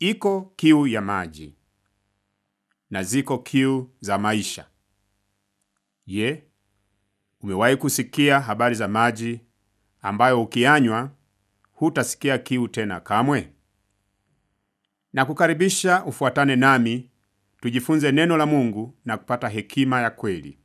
Iko kiu ya maji na ziko kiu za maisha. Je, umewahi kusikia habari za maji ambayo ukiyanywa hutasikia kiu tena kamwe? Na kukaribisha ufuatane nami tujifunze neno la Mungu na kupata hekima ya kweli.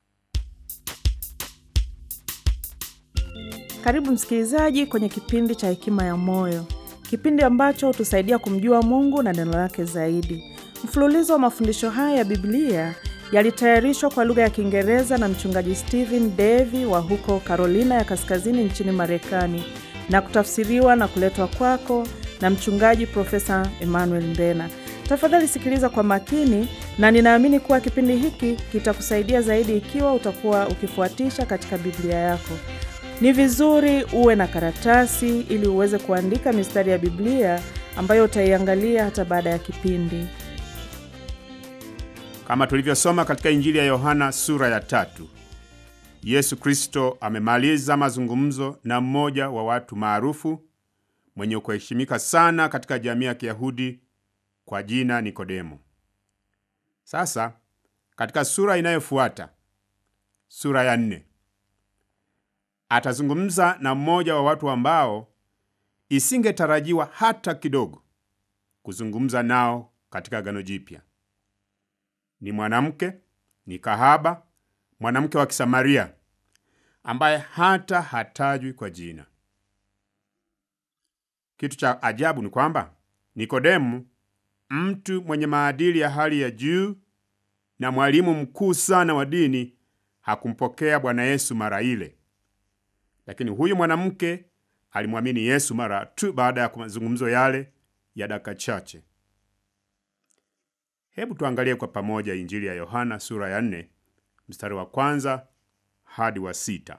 Karibu msikilizaji kwenye kipindi cha Hekima ya Moyo, kipindi ambacho hutusaidia kumjua Mungu na neno lake zaidi. Mfululizo wa mafundisho haya ya Biblia yalitayarishwa kwa lugha ya Kiingereza na mchungaji Stephen Davy wa huko Carolina ya Kaskazini nchini Marekani na kutafsiriwa na kuletwa kwako na mchungaji Profesa Emmanuel Mbena. Tafadhali sikiliza kwa makini, na ninaamini kuwa kipindi hiki kitakusaidia zaidi ikiwa utakuwa ukifuatisha katika Biblia yako. Ni vizuri uwe na karatasi ili uweze kuandika mistari ya Biblia ambayo utaiangalia hata baada ya kipindi. Kama tulivyosoma katika Injili ya Yohana sura ya tatu, Yesu Kristo amemaliza mazungumzo na mmoja wa watu maarufu mwenye kuheshimika sana katika jamii ya Kiyahudi kwa jina Nikodemo. Sasa katika sura inayofuata, sura ya nne, atazungumza na mmoja wa watu ambao isingetarajiwa hata kidogo kuzungumza nao katika Agano Jipya. Ni mwanamke, ni kahaba, mwanamke wa Kisamaria ambaye hata hatajwi kwa jina. Kitu cha ajabu ni kwamba Nikodemu, mtu mwenye maadili ya hali ya juu na mwalimu mkuu sana wa dini, hakumpokea Bwana Yesu mara ile, lakini huyu mwanamke alimwamini Yesu mara tu baada ya mazungumzo yale ya dakika chache. Hebu tuangalie kwa pamoja Injili ya Yohana sura ya nne mstari wa kwanza hadi wa sita.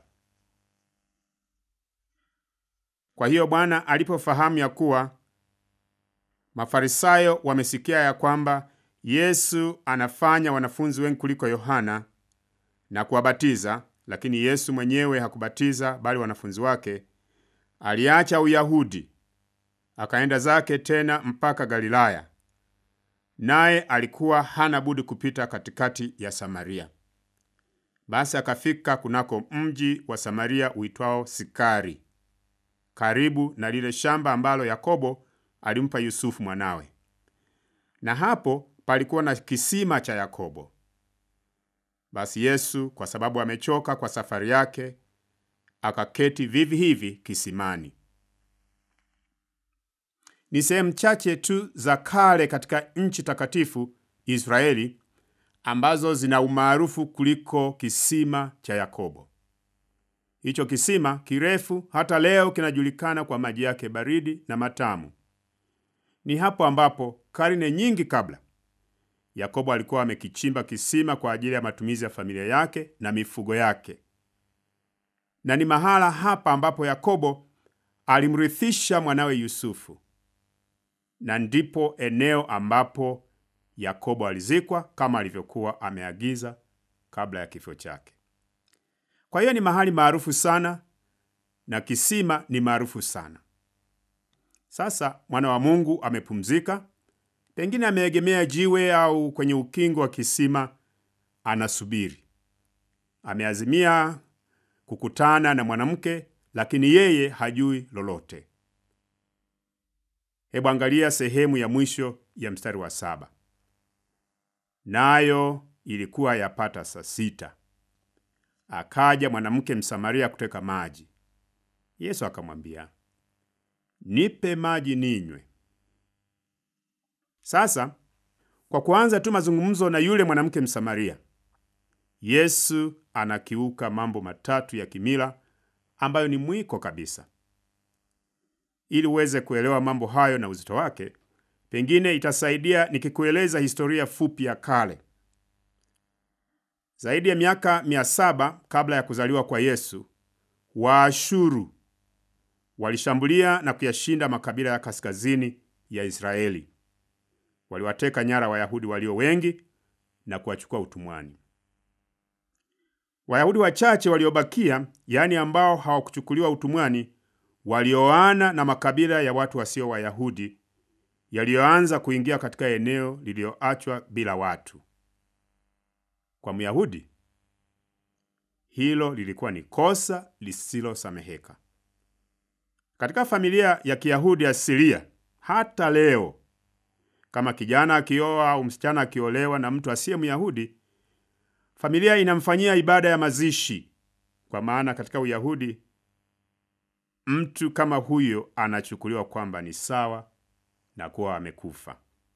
Kwa hiyo Bwana alipofahamu ya kuwa Mafarisayo wamesikia ya kwamba Yesu anafanya wanafunzi wengi kuliko Yohana na kuwabatiza, lakini Yesu mwenyewe hakubatiza bali wanafunzi wake, aliacha Uyahudi akaenda zake tena mpaka Galilaya, naye alikuwa hana budi kupita katikati ya Samaria. Basi akafika kunako mji wa Samaria uitwao Sikari, karibu na lile shamba ambalo Yakobo alimpa Yusufu mwanawe, na hapo palikuwa na kisima cha Yakobo. Basi Yesu, kwa sababu amechoka kwa safari yake, akaketi vivi hivi kisimani. Ni sehemu chache tu za kale katika nchi takatifu Israeli ambazo zina umaarufu kuliko kisima cha Yakobo. Hicho kisima kirefu hata leo kinajulikana kwa maji yake baridi na matamu. Ni hapo ambapo karne nyingi kabla Yakobo alikuwa amekichimba kisima kwa ajili ya matumizi ya familia yake na mifugo yake, na ni mahala hapa ambapo Yakobo alimrithisha mwanawe Yusufu, na ndipo eneo ambapo Yakobo alizikwa kama alivyokuwa ameagiza kabla ya kifo chake. Kwa hiyo ni mahali maarufu sana na kisima ni maarufu sana. Sasa mwana wa Mungu amepumzika, pengine ameegemea jiwe au kwenye ukingo wa kisima, anasubiri. Ameazimia kukutana na mwanamke, lakini yeye hajui lolote. Hebu angalia sehemu ya mwisho ya mstari wa saba. Nayo ilikuwa yapata saa sita, akaja mwanamke Msamaria kuteka maji. Yesu akamwambia, nipe maji ninywe. Sasa kwa kuanza tu mazungumzo na yule mwanamke Msamaria, Yesu anakiuka mambo matatu ya kimila ambayo ni mwiko kabisa. Ili uweze kuelewa mambo hayo na uzito wake, pengine itasaidia nikikueleza historia fupi ya kale. Zaidi ya miaka mia saba kabla ya kuzaliwa kwa Yesu, Waashuru walishambulia na kuyashinda makabila ya kaskazini ya Israeli. Waliwateka nyara Wayahudi walio wengi na kuwachukua utumwani. Wayahudi wachache waliobakia, yaani ambao hawakuchukuliwa utumwani, walioana na makabila ya watu wasio Wayahudi, yaliyoanza kuingia katika eneo lililoachwa bila watu. Kwa Myahudi, hilo lilikuwa ni kosa lisilosameheka. Katika familia ya Kiyahudi asilia, hata leo, kama kijana akioa au msichana akiolewa na mtu asiye Myahudi, familia inamfanyia ibada ya mazishi, kwa maana katika Uyahudi mtu kama huyo anachukuliwa kwamba ni sawa na kuwa amekufa.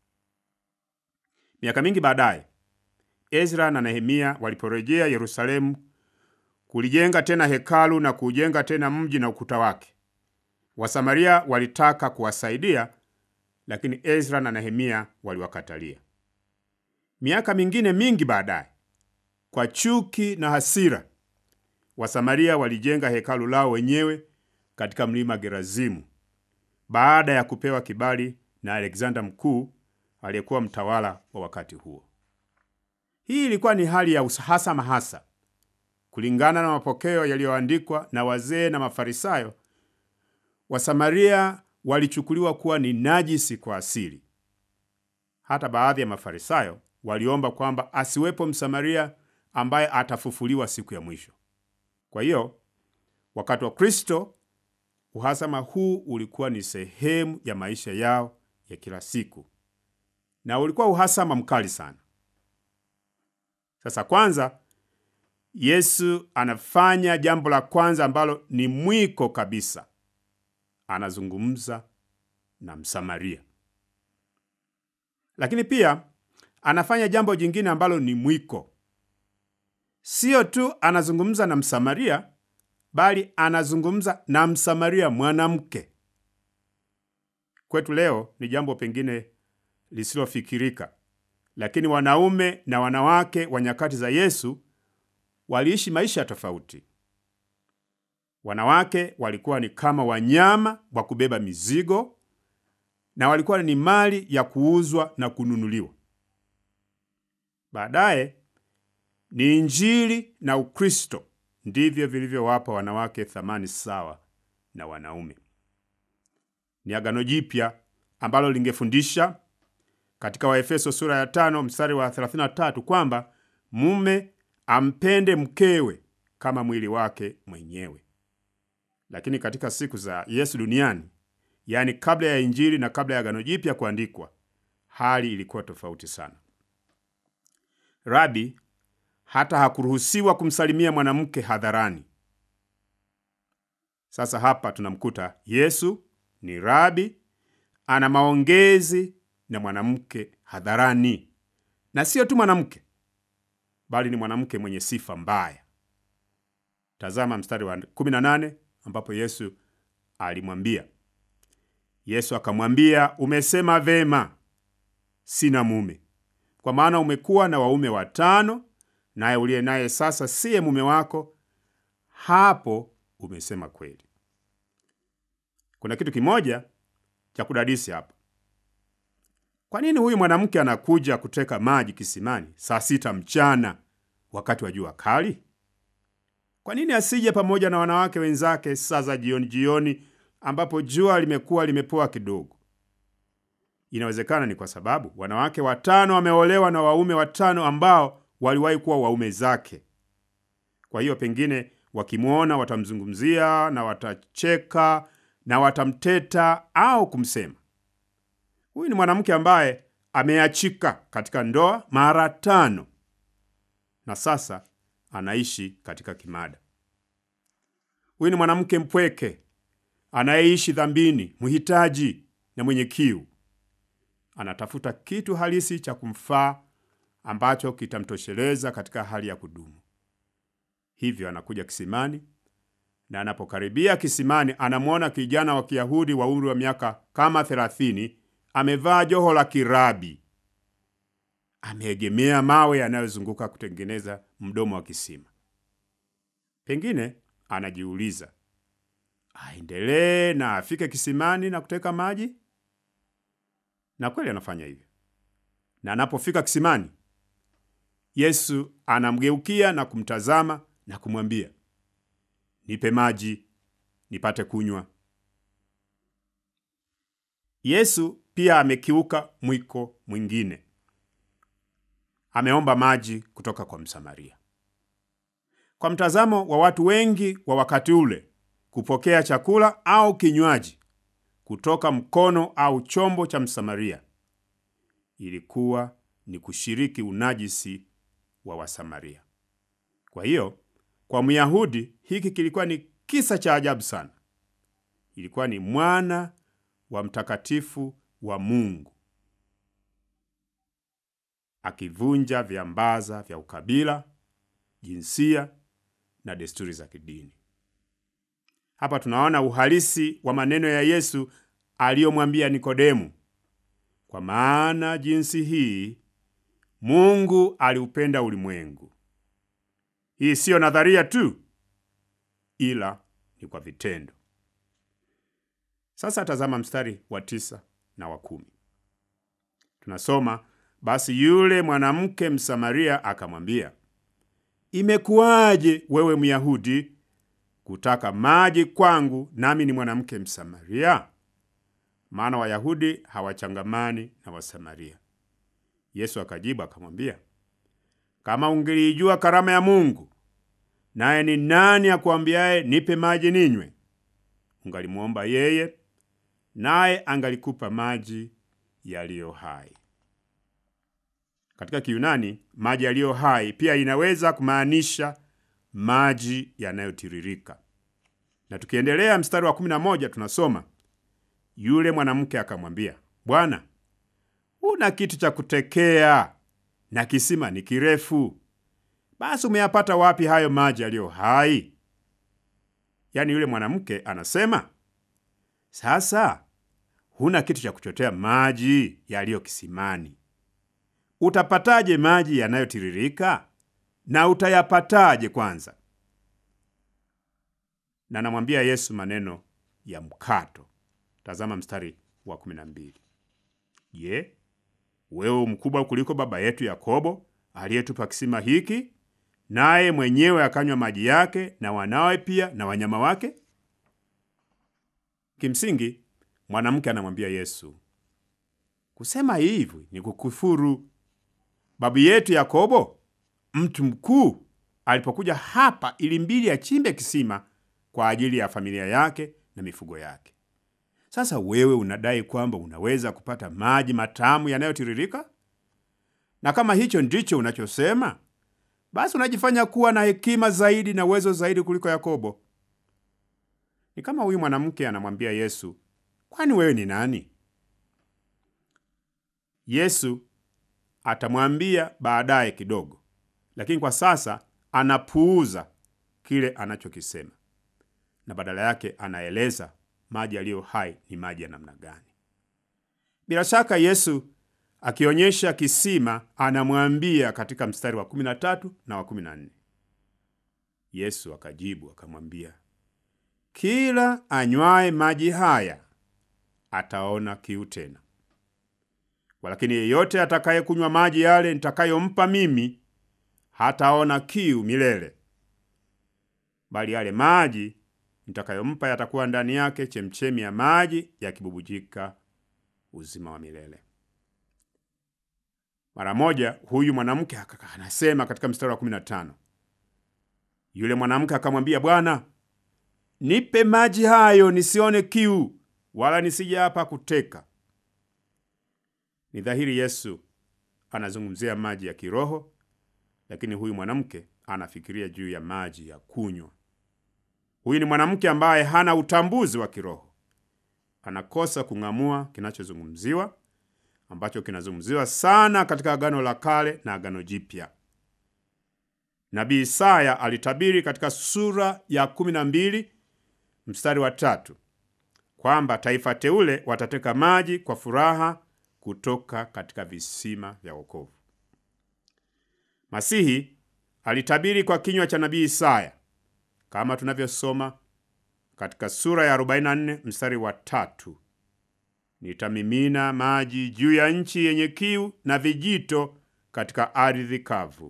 Miaka mingi baadaye, Ezra na Nehemia waliporejea Yerusalemu kulijenga tena hekalu na kuujenga tena mji na ukuta wake, Wasamaria walitaka kuwasaidia, lakini Ezra na Nehemia waliwakatalia. Miaka mingine mingi baadaye, kwa chuki na hasira, Wasamaria walijenga hekalu lao wenyewe katika mlima Gerazimu baada ya kupewa kibali na Alexander Mkuu aliyekuwa mtawala wa wakati huo. Hii ilikuwa ni hali ya uhasama hasa. Kulingana na mapokeo yaliyoandikwa na wazee na Mafarisayo, Wasamaria walichukuliwa kuwa ni najisi kwa asili. Hata baadhi ya Mafarisayo waliomba kwamba asiwepo Msamaria ambaye atafufuliwa siku ya mwisho. Kwa hiyo wakati wa Kristo uhasama huu ulikuwa ni sehemu ya maisha yao ya kila siku, na ulikuwa uhasama mkali sana. Sasa kwanza, Yesu anafanya jambo la kwanza ambalo ni mwiko kabisa. Anazungumza na Msamaria, lakini pia anafanya jambo jingine ambalo ni mwiko. Sio tu anazungumza na Msamaria, bali anazungumza na Msamaria mwanamke. Kwetu leo ni jambo pengine lisilofikirika, lakini wanaume na wanawake wa nyakati za Yesu waliishi maisha tofauti. Wanawake walikuwa ni kama wanyama wa kubeba mizigo na walikuwa ni mali ya kuuzwa na kununuliwa. Baadaye ni Injili na Ukristo ndivyo vilivyowapa wanawake thamani sawa na wanaume. Ni Agano Jipya ambalo lingefundisha katika Waefeso sura ya tano mstari wa 33 kwamba mume ampende mkewe kama mwili wake mwenyewe. Lakini katika siku za Yesu duniani, yaani kabla ya Injili na kabla ya Agano Jipya kuandikwa, hali ilikuwa tofauti sana. Rabi hata hakuruhusiwa kumsalimia mwanamke hadharani. Sasa hapa tunamkuta Yesu ni rabi, ana maongezi na mwanamke hadharani, na sio tu mwanamke, bali ni mwanamke mwenye sifa mbaya. Tazama mstari wa 18 ambapo Yesu alimwambia. Yesu akamwambia, umesema vema, sina mume, kwa maana umekuwa na waume watano naye uliye naye sasa siye mume wako. Hapo umesema kweli. Kuna kitu kimoja cha kudadisi hapa. Kwa nini huyu mwanamke anakuja kuteka maji kisimani saa sita mchana wakati wa jua kali? Kwa nini asije pamoja na wanawake wenzake saa za jioni jioni, ambapo jua limekuwa limepoa kidogo? Inawezekana ni kwa sababu wanawake watano wameolewa na waume watano ambao waliwahi kuwa waume zake. Kwa hiyo pengine wakimwona watamzungumzia na watacheka na watamteta au kumsema. Huyu ni mwanamke ambaye ameachika katika ndoa mara tano na sasa anaishi katika kimada. Huyu ni mwanamke mpweke anayeishi dhambini, mhitaji na mwenye kiu. Anatafuta kitu halisi cha kumfaa ambacho kitamtosheleza katika hali ya kudumu. Hivyo anakuja kisimani, na anapokaribia kisimani, anamwona kijana wa Kiyahudi wa umri wa miaka kama thelathini, amevaa joho la kirabi, ameegemea mawe yanayozunguka kutengeneza mdomo wa kisima. Pengine anajiuliza aendelee na afike kisimani na kuteka maji, na kweli anafanya hivyo, na anapofika kisimani Yesu anamgeukia na kumtazama na kumwambia, nipe maji nipate kunywa. Yesu pia amekiuka mwiko mwingine. Ameomba maji kutoka kwa Msamaria. Kwa mtazamo wa watu wengi wa wakati ule, kupokea chakula au kinywaji kutoka mkono au chombo cha Msamaria ilikuwa ni kushiriki unajisi wa Wasamaria. Kwa hiyo, kwa Myahudi hiki kilikuwa ni kisa cha ajabu sana. Ilikuwa ni mwana wa mtakatifu wa Mungu akivunja viambaza vya ukabila, jinsia na desturi za kidini. Hapa tunaona uhalisi wa maneno ya Yesu aliyomwambia Nikodemu, kwa maana jinsi hii Mungu aliupenda ulimwengu. Hii siyo nadharia tu, ila ni kwa vitendo. Sasa tazama mstari wa tisa na wa kumi. Tunasoma, basi yule mwanamke Msamaria akamwambia, imekuwaje wewe Myahudi kutaka maji kwangu, nami ni mwanamke Msamaria? Maana Wayahudi hawachangamani na Wasamaria. Yesu akajibu akamwambia, kama ungelijua karama ya Mungu, naye ni nani akuambiaye nipe maji ninywe, ungalimwomba yeye, naye angalikupa maji yaliyo hai. Katika Kiyunani, maji yaliyo hai pia inaweza kumaanisha maji yanayotiririka. Na tukiendelea mstari wa kumi na moja tunasoma, yule mwanamke akamwambia, Bwana, una kitu cha kutekea na kisima ni kirefu, basi umeyapata wapi hayo maji yaliyo hai? Yaani yule mwanamke anasema, sasa huna kitu cha kuchotea maji yaliyo kisimani, utapataje maji yanayotiririka? Na utayapataje kwanza? Na namwambia Yesu maneno ya mkato. Tazama mstari wa kumi na mbili. Je, wewe mkubwa kuliko baba yetu Yakobo aliyetupa kisima hiki, naye mwenyewe akanywa maji yake na wanawe pia na wanyama wake? Kimsingi mwanamke anamwambia Yesu, kusema hivi ni kukufuru. Babu yetu Yakobo mtu mkuu alipokuja hapa ilimbidi achimbe kisima kwa ajili ya familia yake na mifugo yake. Sasa wewe unadai kwamba unaweza kupata maji matamu yanayotiririka? Na kama hicho ndicho unachosema, basi unajifanya kuwa na hekima zaidi na uwezo zaidi kuliko Yakobo. Ni kama huyu mwanamke anamwambia Yesu, kwani wewe ni nani? Yesu atamwambia baadaye kidogo, lakini kwa sasa anapuuza kile anachokisema na badala yake anaeleza maji yaliyo hai ni maji ya namna gani. Bila shaka Yesu akionyesha kisima anamwambia katika mstari wa 13 na wa 14. Yesu akajibu akamwambia, kila anywaye maji haya ataona kiu tena, walakini yeyote atakayekunywa maji yale nitakayompa mimi hataona kiu milele, bali yale maji nitakayompa yatakuwa ndani yake chemchemi ya maji yakibubujika uzima wa milele. Mara moja huyu mwanamke anasema katika mstari wa 15, yule mwanamke akamwambia, Bwana, nipe maji hayo nisione kiu, wala nisije hapa kuteka. Ni dhahiri Yesu anazungumzia maji ya kiroho, lakini huyu mwanamke anafikiria juu ya maji ya kunywa. Huyu ni mwanamke ambaye hana utambuzi wa kiroho, anakosa kung'amua kinachozungumziwa ambacho kinazungumziwa sana katika Agano la Kale na Agano Jipya. Nabii Isaya alitabiri katika sura ya kumi na mbili mstari wa tatu kwamba taifa teule watateka maji kwa furaha kutoka katika visima vya wokovu. Masihi alitabiri kwa kinywa cha nabii Isaya kama tunavyosoma katika sura ya 44 mstari wa tatu, nitamimina maji juu ya nchi yenye kiu na vijito katika ardhi kavu.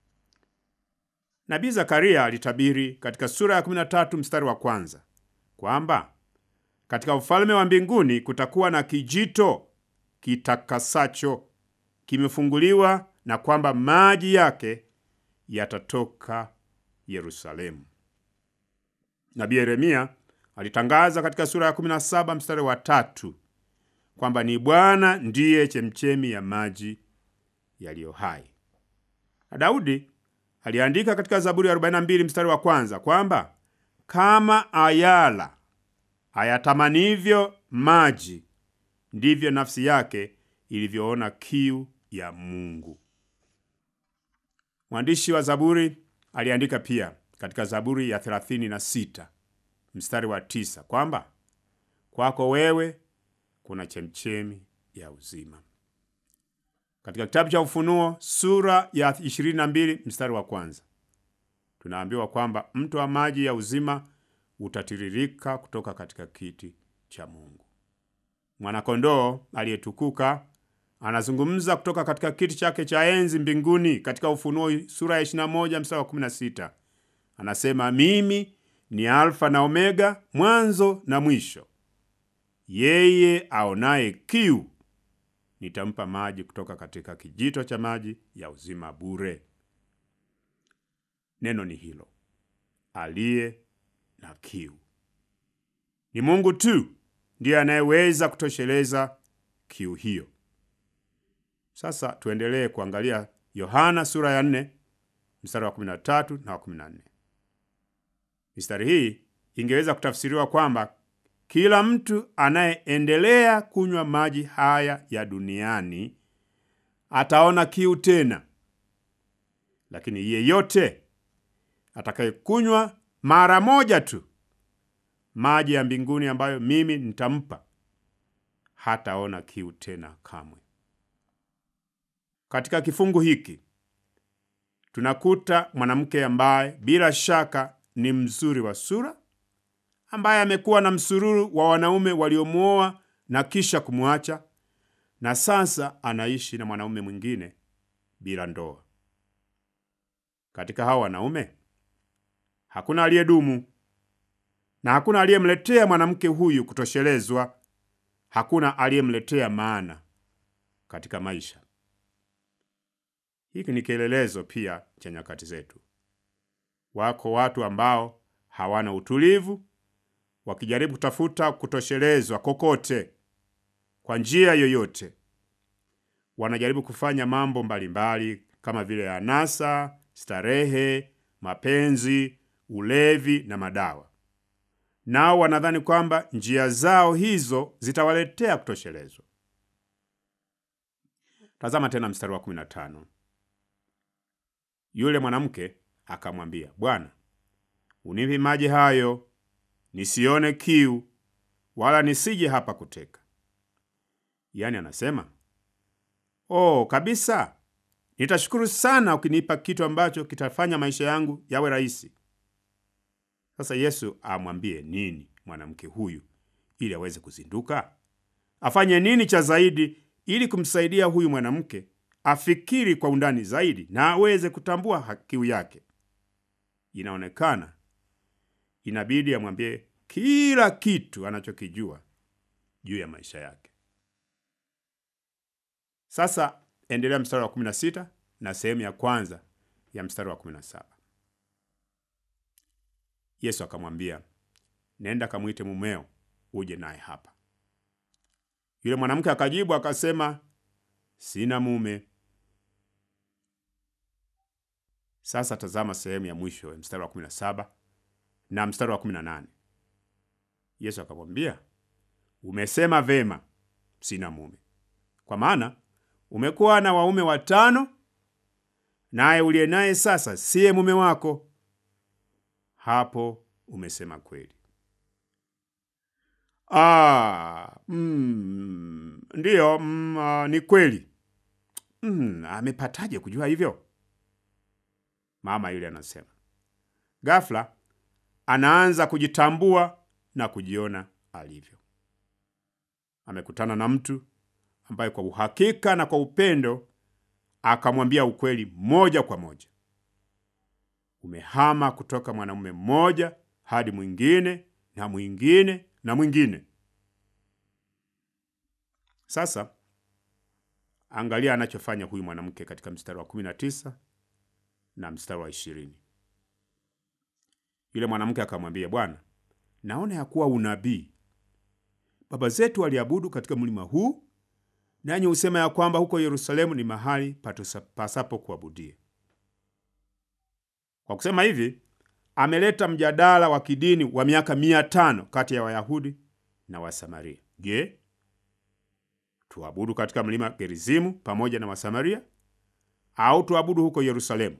Nabii Zakaria alitabiri katika sura ya 13 mstari wa kwanza kwamba katika ufalme wa mbinguni kutakuwa na kijito kitakasacho kimefunguliwa na kwamba maji yake yatatoka Yerusalemu. Nabii Yeremia alitangaza katika sura ya 17 mstari wa tatu kwamba ni Bwana ndiye chemchemi ya maji yaliyo hai. Na Daudi aliandika katika Zaburi ya 42 mstari wa kwanza kwamba kama ayala ayatamanivyo maji ndivyo nafsi yake ilivyoona kiu ya Mungu. Mwandishi wa Zaburi aliandika pia katika Zaburi ya 36 mstari wa tisa kwamba kwako wewe kuna chemchemi ya uzima. Katika kitabu cha Ufunuo sura ya 22 mstari wa kwanza tunaambiwa kwamba mto wa maji ya uzima utatiririka kutoka katika kiti cha Mungu. Mwanakondoo aliyetukuka anazungumza kutoka katika kiti chake cha enzi mbinguni. Katika Ufunuo sura ya 21 mstari wa 16 anasema, mimi ni Alfa na Omega, mwanzo na mwisho. Yeye aonaye kiu nitampa maji kutoka katika kijito cha maji ya uzima bure. Neno ni hilo, aliye na kiu. Ni Mungu tu ndiye anayeweza kutosheleza kiu hiyo. Sasa tuendelee kuangalia Yohana sura ya 4 mstari wa 13 na wa 14. Mistari hii ingeweza kutafsiriwa kwamba kila mtu anayeendelea kunywa maji haya ya duniani ataona kiu tena, lakini yeyote atakayekunywa mara moja tu maji ya mbinguni ambayo mimi nitampa hataona kiu tena kamwe. Katika kifungu hiki tunakuta mwanamke ambaye bila shaka ni mzuri wa sura, ambaye amekuwa na msururu wa wanaume waliomwoa na kisha kumwacha, na sasa anaishi na mwanaume mwingine bila ndoa. Katika hao wanaume hakuna aliyedumu na hakuna aliyemletea mwanamke huyu kutoshelezwa. Hakuna aliyemletea maana katika maisha. Hiki ni kielelezo pia cha nyakati zetu. Wako watu ambao hawana utulivu, wakijaribu kutafuta kutoshelezwa kokote, kwa njia yoyote. Wanajaribu kufanya mambo mbalimbali mbali, kama vile anasa, starehe, mapenzi, ulevi na madawa nao wanadhani kwamba njia zao hizo zitawaletea kutoshelezwa. Tazama tena mstari wa 15. Yule mwanamke akamwambia, Bwana, unipe maji hayo nisione kiu, wala nisije hapa kuteka. Yaani anasema oh, kabisa, nitashukuru sana ukinipa kitu ambacho kitafanya maisha yangu yawe rahisi. Sasa Yesu amwambie nini mwanamke huyu ili aweze kuzinduka? Afanye nini cha zaidi ili kumsaidia huyu mwanamke afikiri kwa undani zaidi na aweze kutambua kiu yake? Inaonekana inabidi amwambie kila kitu anachokijua juu ya maisha yake. Sasa endelea mstari wa 16 na sehemu ya kwanza ya mstari wa 17. Yesu akamwambia, nenda kamwite mumeo uje naye hapa. Yule mwanamke akajibu akasema, sina mume. Sasa tazama sehemu ya mwisho ya mstari wa 17 na mstari wa 18. Yesu akamwambia, umesema vema, sina mume, kwa maana umekuwa na waume watano, naye uliye naye sasa siye mume wako. Hapo umesema kweli. Ah, mm, ndiyo, mm, ah, ni kweli. Mm, amepataje kujua hivyo? Mama yule anasema. Ghafla anaanza kujitambua na kujiona alivyo. Amekutana na mtu ambaye kwa uhakika na kwa upendo akamwambia ukweli moja kwa moja. Umehama kutoka mwanamume mmoja hadi mwingine na mwingine na mwingine. Sasa Angalia anachofanya huyu mwanamke katika mstari wa 19 na mstari wa ishirini. Yule mwanamke akamwambia, Bwana, naona ya kuwa unabii. Baba zetu waliabudu katika mlima huu, nanyi husema ya kwamba huko Yerusalemu ni mahali pasapo kuabudia. Kwa kusema hivi, ameleta mjadala wa kidini wa miaka mia tano kati ya Wayahudi na Wasamaria. Je, tuabudu katika mlima Gerizimu pamoja na Wasamaria au tuabudu huko Yerusalemu?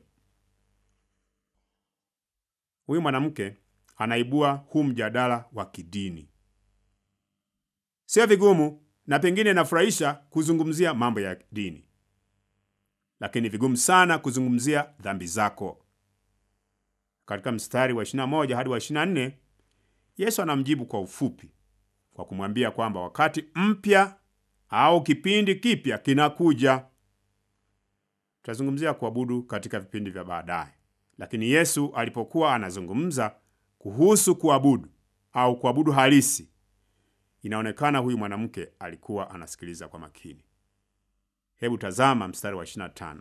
Huyu mwanamke anaibua huu mjadala wa kidini. Sio vigumu na pengine nafurahisha kuzungumzia mambo ya dini, lakini vigumu sana kuzungumzia dhambi zako. Katika mstari wa 21 hadi wa 24, Yesu anamjibu kwa ufupi kwa kumwambia kwamba wakati mpya au kipindi kipya kinakuja. Tutazungumzia kuabudu katika vipindi vya baadaye, lakini Yesu alipokuwa anazungumza kuhusu kuabudu au kuabudu halisi, inaonekana huyu mwanamke alikuwa anasikiliza kwa makini. Hebu tazama mstari wa 25.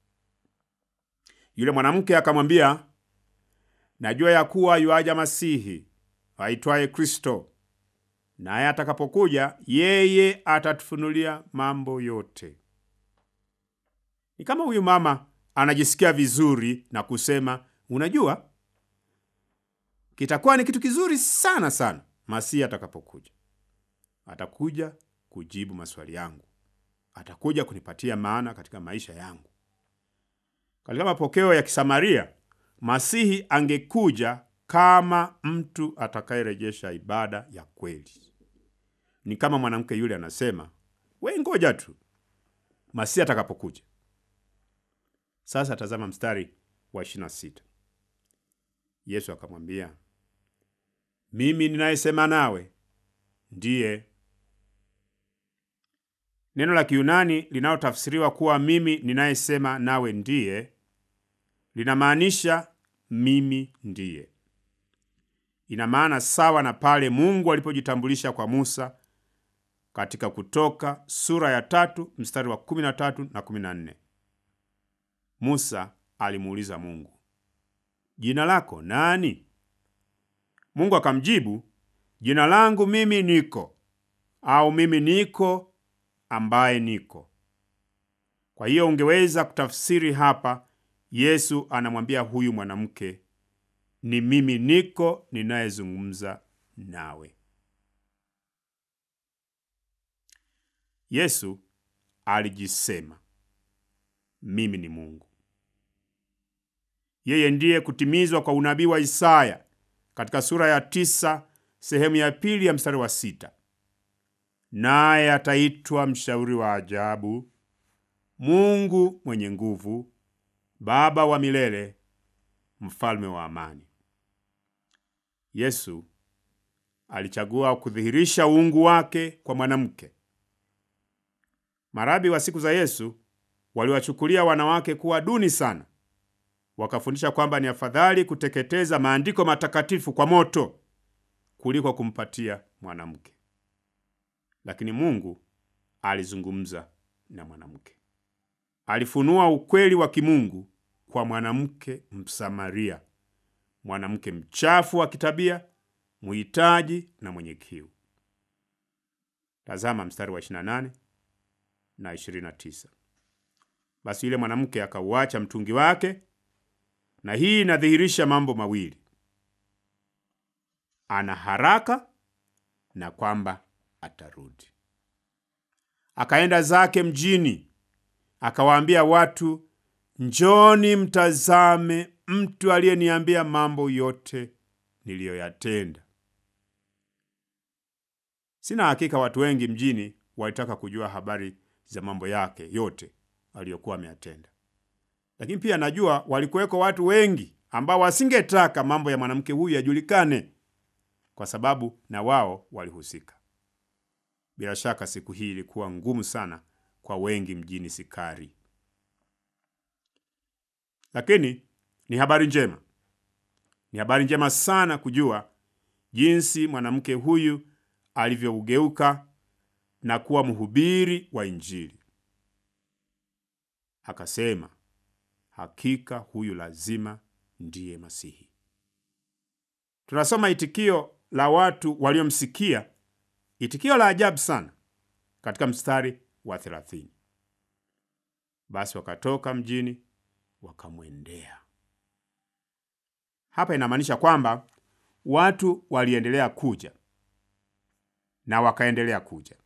Yule mwanamke akamwambia, najua ya kuwa yuaja Masihi aitwaye Kristo, naye atakapokuja yeye atatufunulia mambo yote. Ni kama huyu mama anajisikia vizuri na kusema, unajua, kitakuwa ni kitu kizuri sana sana Masihi atakapokuja. Atakuja kujibu maswali yangu, atakuja kunipatia maana katika maisha yangu. Katika mapokeo ya Kisamaria, Masihi angekuja kama mtu atakayerejesha ibada ya kweli. Ni kama mwanamke yule anasema, we ngoja tu Masihi atakapokuja. Sasa tazama mstari wa 26. Yesu akamwambia, mimi ninayesema nawe ndiye. Neno la Kiyunani linalotafsiriwa kuwa mimi ninayesema nawe ndiye linamaanisha mimi ndiye. Ina maana sawa na pale Mungu alipojitambulisha kwa Musa katika Kutoka sura ya tatu mstari wa 13 na 14. Musa alimuuliza Mungu, jina lako nani? Mungu akamjibu, jina langu mimi niko, au mimi niko ambaye niko. Kwa hiyo ungeweza kutafsiri hapa, Yesu anamwambia huyu mwanamke, ni mimi niko ninayezungumza nawe. Yesu alijisema mimi ni Mungu. Yeye ndiye kutimizwa kwa unabii wa Isaya katika sura ya tisa sehemu ya pili ya mstari wa sita naye ataitwa mshauri wa ajabu, Mungu mwenye nguvu, Baba wa milele, mfalme wa amani. Yesu alichagua kudhihirisha uungu wake kwa mwanamke. Marabi wa siku za Yesu waliwachukulia wanawake kuwa duni sana, wakafundisha kwamba ni afadhali kuteketeza maandiko matakatifu kwa moto kuliko kumpatia mwanamke. Lakini Mungu alizungumza na mwanamke, alifunua ukweli wa kimungu kwa mwanamke Msamaria, mwanamke mchafu wa kitabia, mhitaji na mwenye kiu. Tazama mstari wa 28 na 29. Basi yule mwanamke akauacha mtungi wake, na hii inadhihirisha mambo mawili: ana haraka na kwamba atarudi. Akaenda zake mjini, akawaambia watu, njoni mtazame mtu aliyeniambia mambo yote niliyoyatenda. Sina hakika watu wengi mjini walitaka kujua habari za mambo yake yote aliyokuwa ameyatenda, lakini pia najua walikuweko watu wengi ambao wasingetaka mambo ya mwanamke huyu yajulikane, kwa sababu na wao walihusika. Bila shaka siku hii ilikuwa ngumu sana kwa wengi mjini Sikari, lakini ni habari njema, ni habari njema sana kujua jinsi mwanamke huyu alivyougeuka na kuwa mhubiri wa Injili. akasema, hakika huyu lazima ndiye Masihi. Tunasoma itikio la watu waliomsikia, itikio la ajabu sana katika mstari wa thelathini. Basi wakatoka mjini wakamwendea. Hapa inamaanisha kwamba watu waliendelea kuja na wakaendelea kuja.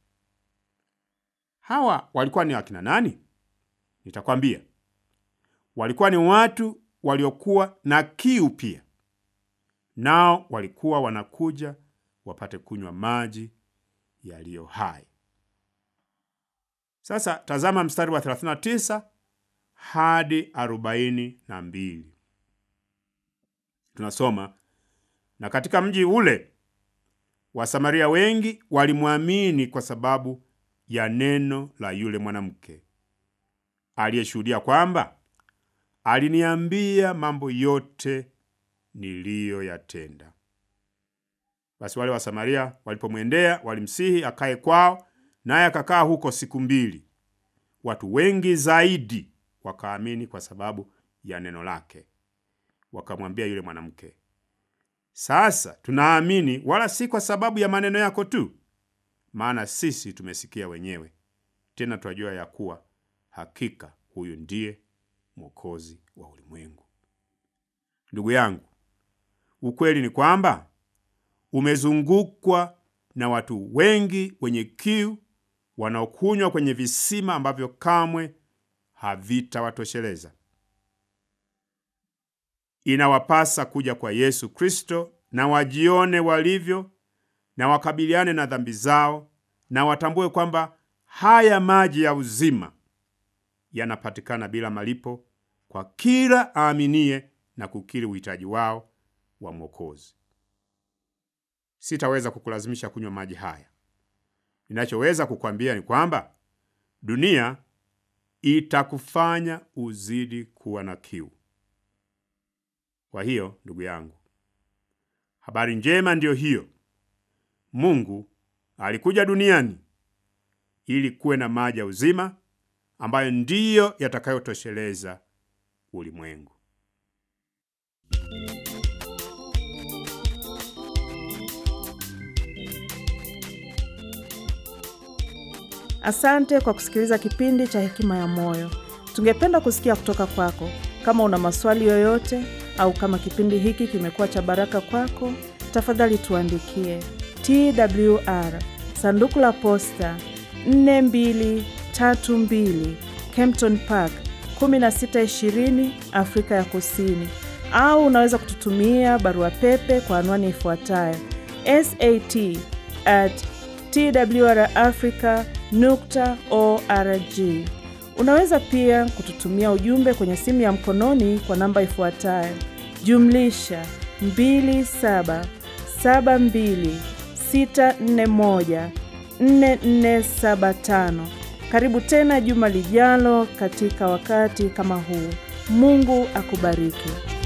Hawa walikuwa ni wakina nani? Nitakwambia. Walikuwa ni watu waliokuwa na kiu pia, nao walikuwa wanakuja wapate kunywa maji yaliyo hai. Sasa tazama mstari wa 39 hadi 42. Tunasoma, na katika mji ule Wasamaria wengi walimwamini kwa sababu ya neno la yule mwanamke aliyeshuhudia kwamba aliniambia mambo yote niliyoyatenda. Basi wale Wasamaria walipomwendea walimsihi akae kwao, naye akakaa huko siku mbili. Watu wengi zaidi wakaamini kwa sababu ya neno lake. Wakamwambia yule mwanamke, sasa tunaamini, wala si kwa sababu ya maneno yako tu, maana sisi tumesikia wenyewe, tena twajua ya kuwa hakika huyu ndiye Mwokozi wa ulimwengu. Ndugu yangu, ukweli ni kwamba umezungukwa na watu wengi wenye kiu wanaokunywa kwenye visima ambavyo kamwe havitawatosheleza. Inawapasa kuja kwa Yesu Kristo na wajione walivyo na wakabiliane na dhambi zao na watambue kwamba haya maji ya uzima yanapatikana bila malipo kwa kila aaminie na kukiri uhitaji wao wa Mwokozi. Sitaweza kukulazimisha kunywa maji haya. Ninachoweza kukwambia ni kwamba dunia itakufanya uzidi kuwa na kiu. Kwa hiyo, ndugu yangu, habari njema ndiyo hiyo. Mungu alikuja duniani ili kuwe na maji ya uzima ambayo ndiyo yatakayotosheleza ulimwengu. Asante kwa kusikiliza kipindi cha Hekima ya Moyo. Tungependa kusikia kutoka kwako. Kama una maswali yoyote au kama kipindi hiki kimekuwa cha baraka kwako, tafadhali tuandikie TWR sanduku la posta 4232 Kempton Park 1620 Afrika ya Kusini, au unaweza kututumia barua pepe kwa anwani ifuatayo sat at twrafrica nukta org. Unaweza pia kututumia ujumbe kwenye simu ya mkononi kwa namba ifuatayo jumlisha 2772641475. Karibu tena juma lijalo katika wakati kama huu. Mungu akubariki.